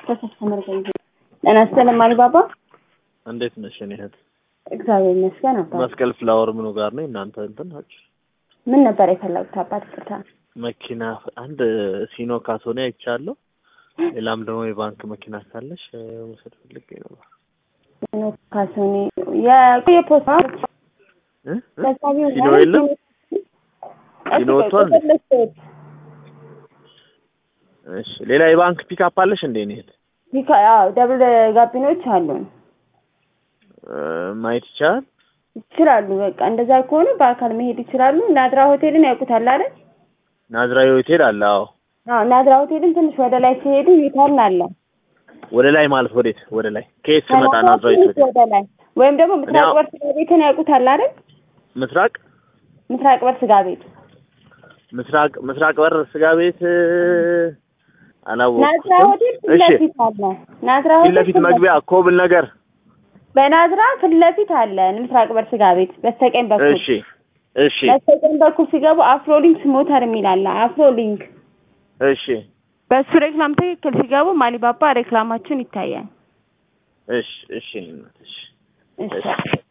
ከከስተመር ጋር ይዘ ጤና ይስጥልኝ አሊባባ። እንዴት ነሽ የእኔ እህት? እግዚአብሔር ይመስገን አባት። መስቀል ፍላወር ምኑ ጋር ነው እናንተ እንትን ናችሁ? ምን ነበር የፈለጉት አባት? ይቅርታ። መኪና አንድ ሲኖ ካሶኔ አይቻለሁ። ሌላም ደግሞ የባንክ መኪና ካለሽ እ፣ መውሰድ ፈልጌ ነበር። ካሶኒ የቆየ ፖስታ እ? እ? ተሳቢው ሲኖ የለም? ሲኖ ወጥቷል? እሺ ሌላ የባንክ ፒካፕ አለሽ እንዴ እኔ እህት? ደብል ጋቢኖች አሉን እ፣ ማየት ይቻላል? ይችላሉ። በቃ እንደዛ ከሆኑ በአካል መሄድ ይችላሉ። ናድራ ሆቴልን ያውቁታል አይደል? ናዝራዊ ሆቴል አለ። አዎ አዎ ናድራ ሆቴልን ትንሽ ወደ ላይ ሲሄዱ ዩተርን አለ። ወደ ላይ ማለት ወዴት? ወደ ላይ ከየት ስመጣ ናዝራዊ ትንሽ ሆቴል? ወደ ላይ ወይም ደግሞ ምስራቅ እኔ- በር ስጋ ቤትን ያውቁታል አይደል? ምስራቅ ምስራቅ በር ስጋ ቤት ምስራቅ ምስራቅ በር ስጋ ቤት እ፣ ናዝራ አላወቅኩትም። ሆቴል ፊት እሺ ለፊት አለ። ናዝራ ፊት ሆቴል ለፊት መግቢያ ኮብል ነገር በናዝራ ፊት ለፊት አለ ምስራቅ በር ስጋ ቤት በስተቀኝ በኩል እሺ እሺ በስተቀኝ በኩል ሲገቡ አፍሮሊንክስ ሞተር የሚል አለ። አፍሮሊንክ እሺ በሱ ሬክላም ትክክል ሲገቡ ማሊባባ ሬክላማችን ይታያል። እሺ እሺ እናት፣ እሺ እሺ